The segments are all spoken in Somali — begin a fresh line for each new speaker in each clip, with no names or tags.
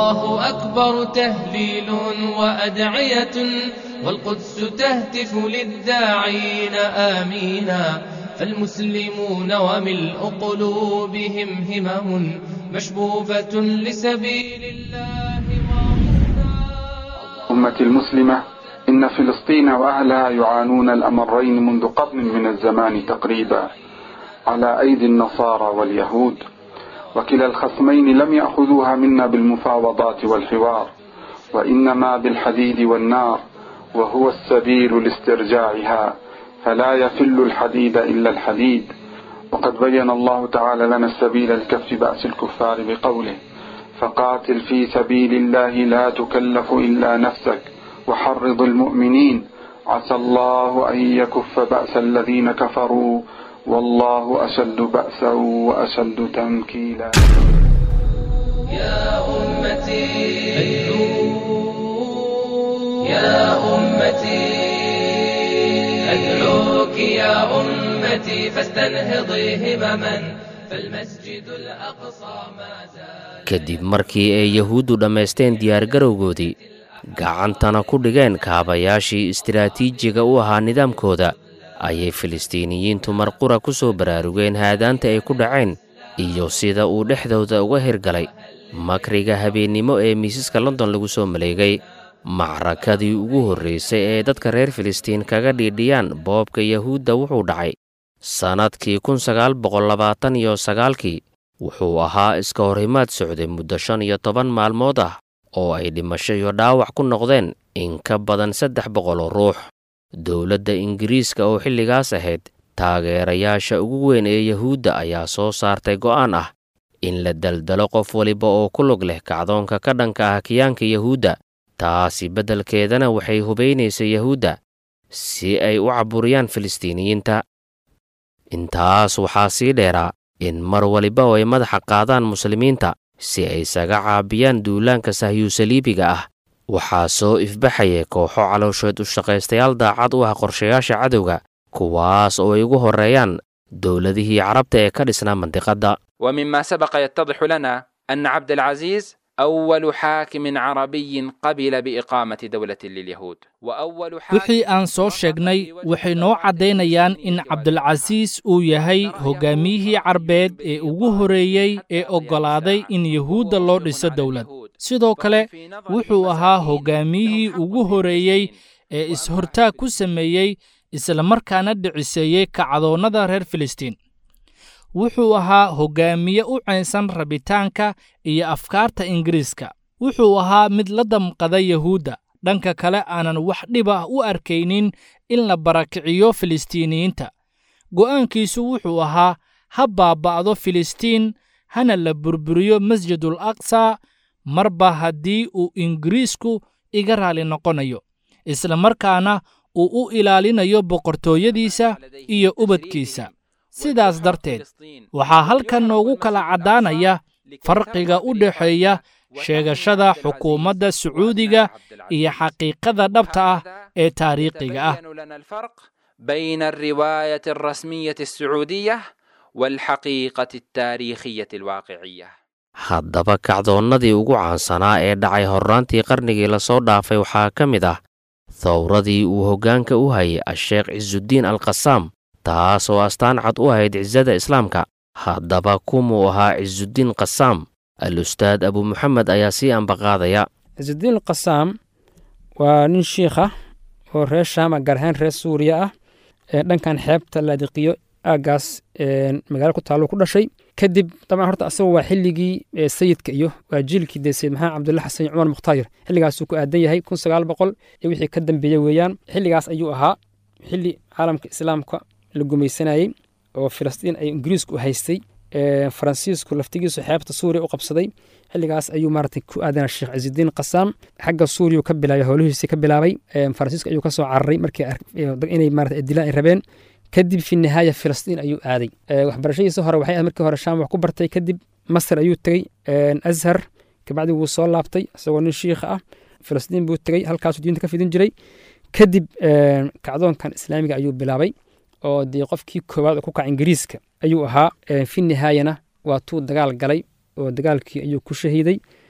الله أكبر تهليل وأدعية والقدس تهتف للداعين آمينا فالمسلمون وملء قلوبهم همم مشبوبة لسبيل الله
أمة المسلمة إن فلسطين وأهلها يعانون الأمرين منذ قرن من الزمان تقريبا على أيدي النصارى واليهود وكلا الخصمين لم يأخذوها منا بالمفاوضات والحوار وإنما بالحديد والنار وهو السبيل لاسترجاعها فلا يفل الحديد إلا الحديد وقد بين الله تعالى لنا السبيل لكف بأس الكفار بقوله فقاتل في سبيل الله لا تكلف إلا نفسك وحرض المؤمنين عسى الله أن يكف بأس الذين كفروا والله أشد بأسا وأشد تنكيلا
يا أمتي أدعو يا أمتي أدعوك يا أمتي فاستنهضي همما فالمسجد الأقصى ما زال
kadib markii ay yahuuddu dhammaysteen diyaargarowgoodii gacantana ku dhigeen kaabayaashii istiraatiijiga u ahaa nidaamkooda ayay filistiiniyiintu marqura ku soo baraarugeen haadaanta ay ku dhaceen iyo sida uu dhexdooda uga hirgalay makriga habeennimo ee miisaska london lagu soo maleegay macrakadii ugu horraysay ee dadka reer filistiin kaga dhiidhiyaan boobka yahuudda wuxuu dhacay sannadkii kun sagaal boqol labaatan iyo sagaalkii wuxuu ahaa iska horhimaad socday muddo shan iyo toban maalmood ah oo ay dhimasho iyo dhaawac ku noqdeen in ka badan saddex boqol oo ruux dowladda ingiriiska oo xilligaas ahayd taageerayaasha ugu weyn ee yahuudda ayaa soo saartay go'aan ah in la daldalo qof waliba oo ku lug leh kacdoonka ka dhanka ah kiyaanka yahuudda taasi beddelkeedana waxay hubaynaysay yahuudda si ay u caburiyaan filistiiniyiinta intaas waxaa sii dheeraa in mar waliba oo ay madaxa qaadaan muslimiinta si ay isaga caabiyaan duulaanka sahyuusaliibiga ah waxaa soo ifbaxaya kooxo caloosheed u shaqaystayaal daacad u ah qorshayaasha cadowga kuwaas oo ay ugu horreeyaan dowladihii carabta ee ka dhisnaa mandiqadda
ومما سبق يتضح لنا أن عبد العزيز أول حاكم عربي قبل بإقامة دولة لليهود وأول حاكم
wixii aan soo sheegnay waxay noo caddaynayaan in cabdulcasiis uu yahay hoggaamiyihii carbeed ee ugu horreeyey ee oggolaaday in yuhuudda loo dhiso dowlad sidoo kale wuxuu ahaa hoggaamiyihii ugu horreeyey ee is-hortaag ku sameeyey islamarkaana dhiciseeyey kacdoonnada reer filistiin wuxuu ahaa hoggaamiye u caynsan rabitaanka iyo afkaarta ingiriiska wuxuu ahaa mid la damqada yahuudda dhanka kale aanan wax dhib ah u arkaynin in la barakiciyo filistiiniyiinta go'aankiisu wuxuu ahaa ha baaba'do filistiin hana la burburiyo masjidul aqsa marba haddii uu ingiriisku iga raali noqonayo isla markaana uu u ilaalinayo boqortooyadiisa iyo ubadkiisa sidaas darteed waxaa halkan noogu kala caddaanaya farqiga u dhexeeya sheegashada xukuumadda sacuudiga iyo xaqiiqada dhabta ah ee taariikhiga ah
بين الرواية الرسمية السعودية والحقيقة التاريخية الواقعية
haddaba kacdoonnadii ugu caansanaa ee dhacay horraantii qarnigii lasoo dhaafay waxaa ka mid ah thawradii uu hoggaanka u hayay a-sheekh cisudiin alqasaam taas oo astaan cad u ahayd cisada islaamka haddaba kumuu ahaa cisudiin qasaam al-ustaad abu muxamed ayaa sii ambaqaadaya
cisudiin alqasaam waa nin shiikh ah oo reer shaama gaar ahaan reer suuriya ah ee dhankan xeebta laadiqiyo aaggaas magaalo ku taallo ku dhashay kadib dabcan horta asagu waa xilligii sayidka iyo waa jiilkii dee sayid maxamed cabdulla xasan iyo cumar mukhtaayir xilligaasuu ku aadan yahay kun sagaal boqol iyo wixii ka dambeeyey weeyaan xilligaas ayuu ahaa xilli caalamka islaamka la gumaysanayey oo filistiin ay ingiriisku haystay faransiisku laftigiisu xeebta suuriya u qabsaday xilligaas ayuu maaragtay ku aadana sheekh cisidiin qasaam xagga suuriya ka bilaabay howlihiisii ka bilaabay faransiisku ayuu ka soo cararay markii inay maarata dilaan ay rabeen kadib fi nihaaya filistiin ayuu aaday waxbarashadiisa hore waxay ahayd markii hore shaam wax ku bartay kadib masar ayuu tegey azhar kabacdi wuu soo laabtay isagoo nin shiikha ah filistiin buu tegey halkaasuu diinta ka fidin jiray kadib kacdoonkan islaamiga ayuu bilaabay oo dee qofkii koowaad oo ku kaca ingiriiska ayuu ahaa fi nihaayana waa tuu dagaal galay oo dagaalkii ayuu ku shahiiday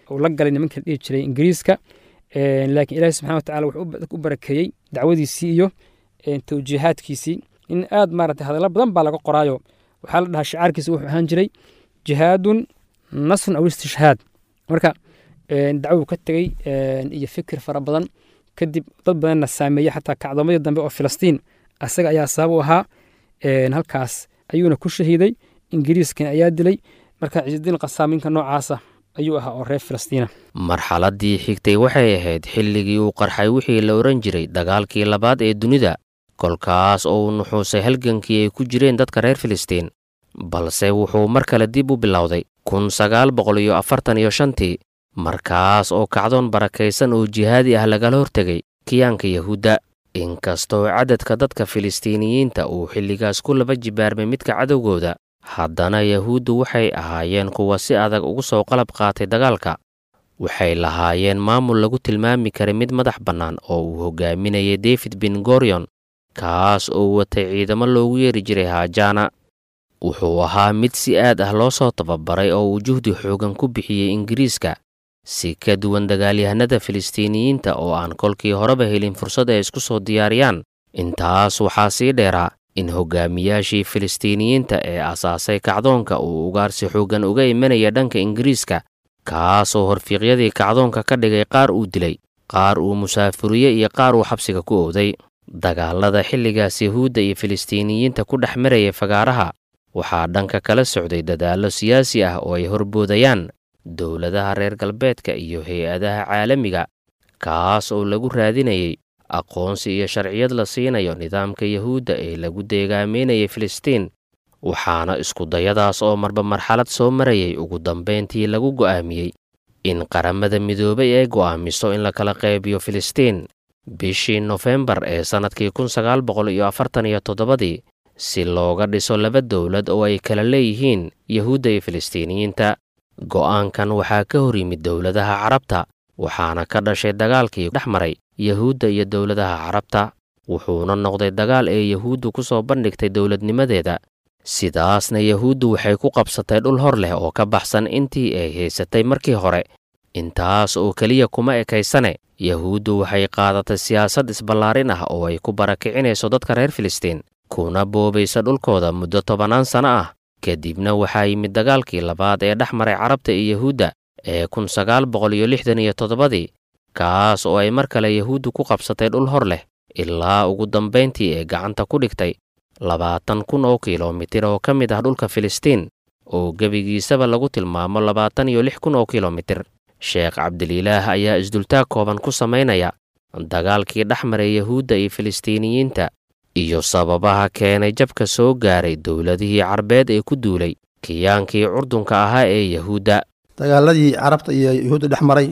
uu la galay nimanka la dhihi jiray ingiriiska laakiin ilaahi subxana wa tacala wuxuu u barakeeyey dacwadiisii iyo tawjiihaadkiisii in aad maaragtay hadallo badan baa laga qoraayo waxaa la dhahaa shicaarkiisa wuxuu ahaan jiray jihaadun nasrun aw istishhaad marka dacwuu ka tegey iyo fikir fara badan kadib dad badanna saameeyey xataa kacdoomadii dambe oo filistiin asaga ayaa sabab u ahaa halkaas ayuuna ku shahiiday ingiriiskana ayaa dilay marka ciisudiin qasaaminka noocaasa ayuu ahaa oo reer filistiina
marxaladdii xigtay waxay ahayd xilligii uu qarxay wixii la odhan jiray dagaalkii labaad ee dunida kolkaas oo uu nuxuusay halgankii ay ku jireen dadka reer filistiin balse wuxuu mar kale dib u bilowday kun sagaal boqol iyo afartan iyo shantii markaas oo kacdoon barakaysan oo jihaadi ah lagala hortegay kiyaanka yahuudda inkastoo cadadka dadka filistiiniyiinta uu xilligaas ku laba jibaarmay midka cadowgooda haddana yahuuddu waxay ahaayeen kuwa si adag ugu soo qalab qaatay dagaalka waxay lahaayeen maamul lagu tilmaami karay mid madax bannaan oo uu hogaaminayay david ben gorion kaas oo watay ciidamo loogu yeeri jiray haajana wuxuu ahaa mid si aad ah loo soo tababaray oo uu juhdi xoogan ku bixiyey ingiriiska si ka duwan dagaalyahanada filistiiniyiinta oo aan kolkii horeba helin fursad ay isku soo diyaariyaan intaas waxaa sii dheeraa in hogaamiyaashii filistiiniyiinta ee asaasay kacdoonka uu ugaarsi xooggan uga imanaya dhanka ingiriiska kaasoo horfiiqyadii kacdoonka ka dhigay qaar uu dilay qaar uu musaafuriye iyo qaar uu xabsiga ku owday dagaalada xilligaas yahuudda iyo filistiiniyiinta ku dhex maraya fagaaraha waxaa dhanka kala socday dadaallo siyaasi ah oo ay horboodayaan dowladaha reer galbeedka iyo hay-adaha caalamiga kaas oo lagu raadinayay aqoonsi iyo sharciyad la siinayo nidaamka yahuudda ee lagu deegaameynayay filistiin waxaana iskudayadaas oo marba marxalad soo marayay ugu dambayntii lagu go'aamiyey in qaramada midoobay ay go'aamiso in la kala qaybiyo filistiin bishii nofembar ee sannadkii kun sagaal boqol iyo afartan iyo toddobadii si looga dhiso laba dowlad oo ay kala leeyihiin yahuudda iyo filistiiniyiinta go'aankan waxaa ka hor yimid dowladaha carabta waxaana ka dhashay dagaalkii dhex maray yahuudda iyo dowladaha carabta wuxuuna noqday dagaal ee yahuuddu ku soo bandhigtay dowladnimadeeda sidaasna yahuuddu waxay ku qabsatay dhul hor leh oo ka baxsan intii ay haysatay markii hore intaas oo keliya kuma ekaysane yahuuddu waxay qaadatay siyaasad isballaarin ah oo ay ku barakicinayso dadka reer filistiin kuna boobaysa dhulkooda muddo tobannaan sano ah kadibna waxaa yimid dagaalkii labaad ee dhex maray carabta iyo yahuudda ee kun sagaal boqol iyo lixdan iyo toddobadii kaas oo ay mar kale yahuuddu ku qabsatay dhul hor leh ilaa ugu dambayntii ee gacanta ku dhigtay labaatan kun oo kilomitir oo ka mid ah dhulka filistiin oo gebigiisaba lagu tilmaamo labaatan iyo lix kun oo kilomitir sheekh cabdililaah ayaa isdultaag kooban ku samaynaya dagaalkii dhex maray yahuudda iyo filistiiniyiinta iyo sababaha keenay jabka soo gaaray dowladihii carbeed ee ku duulay kiyaankii curdunka ahaa ee yahuudda
dagaaladii carabta iyo yahuudda dhex maray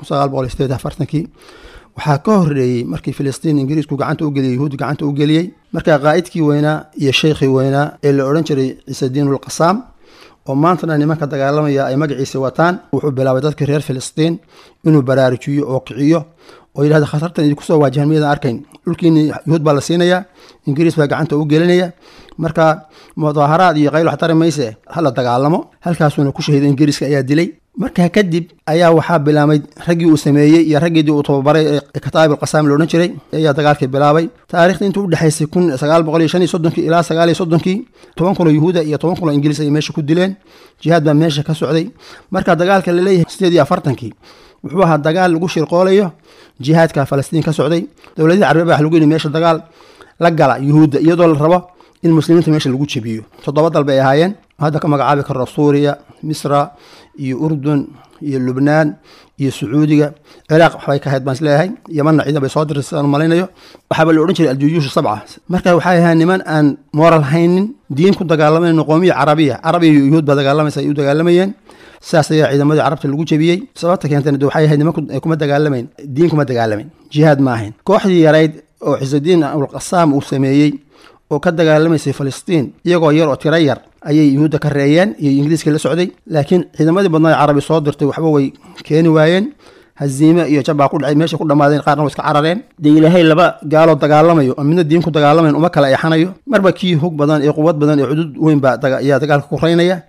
kii waxaa ka horreeyey markii filistiin ingiriisku gacanta u geliyey yahuuddu gacanta u geliyey markaa qaa'idkii weynaa iyo sheykhii weynaa ee la odhan jiray ciisediinulqasaam oo maantana nimanka dagaalamaya ay magaciisa wataan wuxuu bilaabay dadkii reer filistiin inuu baraarujiyo oo kiciyo oo yidhahda khatartan idinku soo waajahan miyadan arkayn dhulkiini yahuud baa la siinayaa ingiriis baa gacanta u gelinaya marka mudaaharaad iyo qayl wax tari mayse hala dagaalamo halkaasuuna ku shahiiday ingiriiska ayaa dilay markaa kadib ayaa waxaa bilaabay raggii uu sameeyey iyo raggiidii uu tababaray ee kataa'ib alqasaam la odhan jiray ayaa dagaalkii bilaabay taarikhda intuu udhexaysay kun sagaal boqol iyo shan iyo soddonkii ilaa sagaal iyo soddonkii toban kun oo yuhuuda iyo toban kun oo ingiriis ayay meesha ku dileen jihaad baa meesha ka socday marka dagaalka la leeyahay sideed iyo afartankii wuxuu ahaa dagaal lagu shirqoolayo jihaadka falastiin ka socday dowladihii carbeed baa wax lagu yidhi meesha dagaal la gala yuhuudda iyadoo la rabo in muslimiinta meesha lagu jebiyo toddoba dal bay ahaayeen hadda ka magacaabi karo suuriya misra iyo urdun iyo lubnaan iyo sacuudiga ciraaq waxbay ka ahayd baan isleeyahay yamanna ciidan bay soo dirtay sidaan malaynayo waxaaba la odhan jiray aljuyuushu sabca marka waxay ahayd niman aan moral haynin diin ku dagaalamayn qoomiya carabiya carabiya iyo yuhuud baa dagaalamaysa ay u dagaalamayeen saas ayaa ciidamadii carabta lagu jebiyey sababta keentana de waxay ahayd nimanku kuma dagaalamayn diin kuma dagaalamayn jihaad ma ahayn kooxdii yarayd oo cisadiin ulqasaam uu sameeyey oo ka dagaalamaysay falastiin iyagoo yar oo tiro yar ayay yuhuudda ka reeyeen iyo ingiriiska la socday laakiin ciidamadii badnaa carabi soo dirtay waxba way keeni waayeen haziime iyo jabbaa ku dhacay meesha ku dhammaadeen qaarna way iska carareen dee ilaahay laba gaaloo dagaalamayo oo midna diin ku dagaalamayn uma kala eexanayo marba kii hog badan ee quwad badan ee cudud weyn baa ayaa dagaalka ku raynaya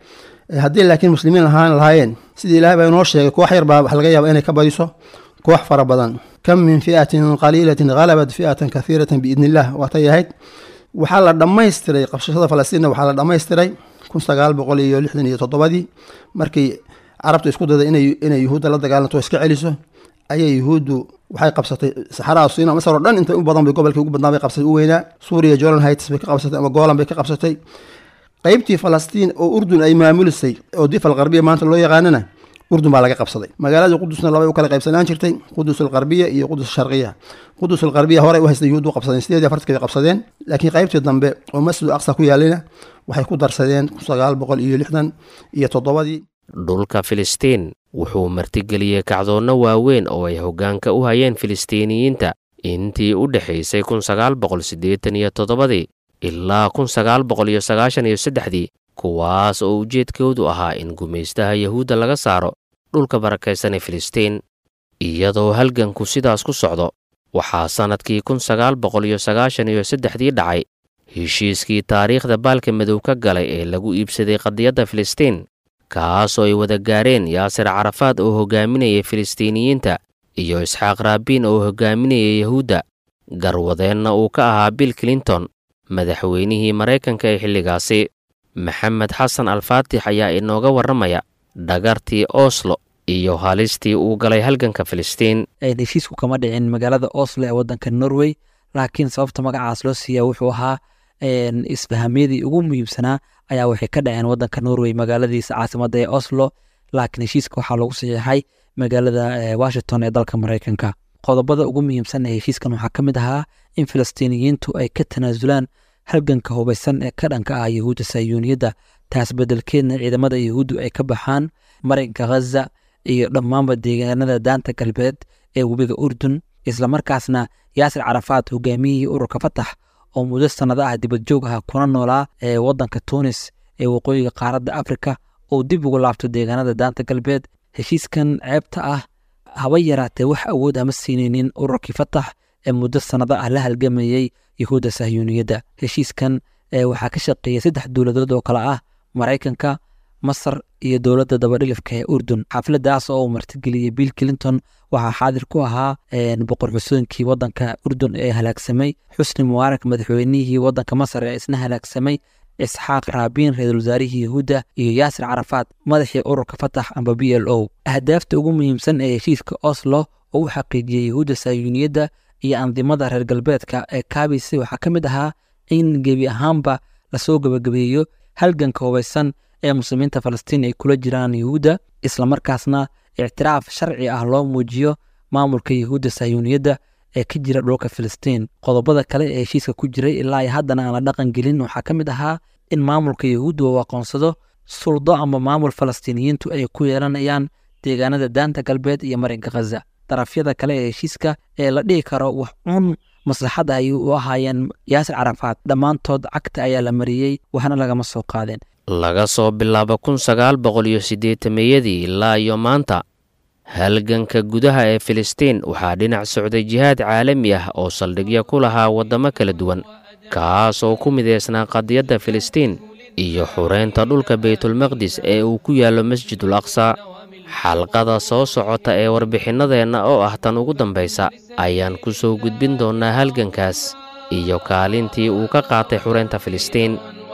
haddii laakiin muslimiin ahaan lahaayeen sidii ilahay baa inoo sheegay koox yar baa wax laga yaaba inay ka badiso koox fara badan kam min fi'atin qaliilatin halabat fi'atan kathiiratan biidni illah waatay ahayd waxaa la dhammaystiray qabsashada falastiinna waxaa la dhammaystiray kun sagaal boqol iyo lixdan iyo toddobadii markii carabtu isku dayday inay inay yuhuudda la dagaalanto iska celiso ayay yuhuuddu waxay qabsatay saxaraha siina masar oo dhan intay u badan bay gobolkii ugu badnaa bay qabsatay u weynaa suuriya jolan heights bay ka qabsatay ama golan bay ka qabsatay qeybtii falastiin oo urdun ay maamulisay oo difal qarbiya maanta loo yaqaanana urdun baa laga qabsaday magaalada qudusna labay u kala qaybsanaan jirtay qudus alqarbiya iyo qudus sharqiya qudus alqarbiya horey u haystay yuhuud u qabsadeen sideed iyo afartankeeda qabsadeen laakiin qaybtii dambe oo masjidu aqsa ku yaalina waxay ku darsadeen kun sagaal boqol iyo lixdan iyo toddobadii
dhulka filistiin wuxuu martigeliyey kacdoonno waaweyn oo ay hoggaanka u hayeen filistiiniyiinta intii u dhexaysay kun sagaal boqol siddeetan iyo toddobadii ilaa kun sagaal boqol iyo sagaashan iyo saddexdii kuwaas oo ujeedkoodu ahaa in gumaystaha yahuudda laga saaro dhulka barakaysan ee filistiin iyadoo halganku sidaas ku socdo waxaa sannadkii kun sagaal boqol iyo sagaashan iyo saddexdii dhacay heshiiskii taariikhda baalka madow ka galay ee lagu iibsaday qadiyadda filistiin kaasoo ay wada gaareen yaasir carafaad oo hoggaaminayay filistiiniyiinta iyo isxaaq raabiin oo hoggaaminayay yahuudda garwadeenna uu ka ahaa bill clinton madaxweynihii maraykanka ee xilligaasi maxamed xasan alfaatix ayaa inooga warramaya dhagartii oslo iyo halistii uu galay halganka filistiin
heshiisku kama dhicin magaalada oslo ee waddanka norway laakiin sababta magacaas loo siiya wuxuu ahaa isfahamyadii ugu muhiimsanaa ayaa waxay ka dhaceen waddanka norway magaaladiisa caasimadda ee oslo laakiin heshiiska waxaa lagu saxiixay magaalada washington ee dalka maraykanka qodobada ugu muhiimsan ee heshiiskan waxaa ka mid ahaa in filistiiniyiintu ay ka tanaasulaan halganka hubaysan ee ka dhanka ah yahuudda sayuuniyadda taas beddelkeedna ciidamada yahuuddu ay ka baxaan marinka ghaza iyo dhammaanba deegaanada daanta galbeed ee webiga urdun islamarkaasna yaasir carafaad hogaamiyihii ururka fatax oo muddo sannado ah dibadjoog ah kuna noolaa ee waddanka tunis ee waqooyiga qaaradda afrika oo dib ugu laabto deegaanada daanta galbeed heshiiskan ceebta ah haba yaraatee wax awood ama siinaynin ururkii fatax ee muddo sannado ah la halgamayey yahuudda sahyuuniyadda heshiiskan waxaa ka shaqeeyay saddex dowladood oo kale ah maraykanka masar iyo dowladda dabadhilifka ee urdun xafladdaas oo uu martigeliyey bill clinton waxaa xaadir ku ahaa boqor xusooyinkii waddanka urdun ee halaagsamay xusni mubaarak madaxweynihii waddanka masar ee isna halaagsamay isxaaq raabiin ra-iisul wasaarihii yahuudda iyo yaasir carafaad madaxii ururka fatax amba b l o ahdaafta ugu muhiimsan ee heshiiska oslo oo u xaqiijiyey yahuudda saayuuniyadda iyo andimada reer galbeedka ee kaabaysay waxaa ka mid ahaa in gebi ahaanba lasoo gebagabeeyo halganka hubaysan ee muslimiinta falastiin ay kula jiraan yahuudda islamarkaasna ictiraaf sharci ah loo muujiyo maamulka yahuudda sahyuuniyadda ee ka jira dhulka filistiin qodobada kale ee heshiiska ku jiray ilaa ay haddana aan la dhaqan gelin waxaa ka mid ahaa in maamulka yahuudda uu aqoonsado suldo ama maamul falastiiniyiintu ay ku yeelanayaan deegaanada daanta galbeed iyo marinka khaza darafyada kale ee heshiiska ee la dhihi karo wax cuun maslaxad ay u ahaayeen yaasir carafaad dhammaantood cagta ayaa la mariyey waxna lagama soo qaadeen
laga soo bilaabo kun sagaal boqol iyo siddeetameyadii ilaa iyo maanta halganka gudaha ee filistiin waxaa dhinac socday jihaad caalami ah oo saldhigyo ku lahaa waddamo kala duwan kaas oo ku midaysnaa qadiyadda filistiin iyo xureynta dhulka baytulmaqdis ee uu ku yaallo masjidul aqsa xalqada soo socota ee warbixinnadeenna oo ah tan ugu dambaysa ayaan ku soo gudbin doonnaa halgankaas iyo kaalintii uu ka qaatay xureynta filistiin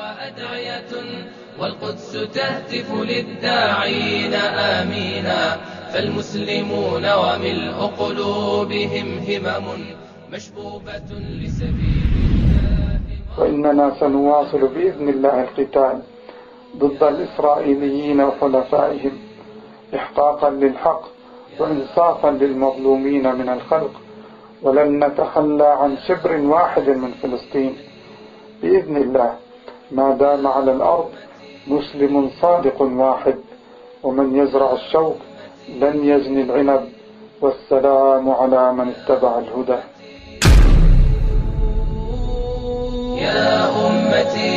والقدس تهتف للداعين آمينا فالمسلمون وملء قلوبهم همم مشبوبة لسبيل الله
وإننا سنواصل بإذن الله القتال ضد الإسرائيليين وحلفائهم إحقاقا للحق وإنصافا للمظلومين من الخلق ولن نتخلى عن شبر واحد من فلسطين بإذن الله ما دام على الأرض مسلم صادق واحد ومن يزرع الشوك لن يزني العنب والسلام على من اتبع الهدى
يا أمتي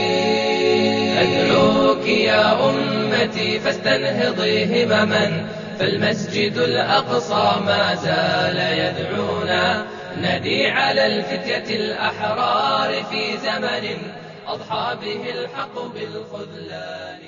أدعوك يا أمتي فاستنهضي همما فالمسجد الأقصى ما زال يدعونا ندي على الفتية الأحرار في زمن أضحى به الحق بالخذلان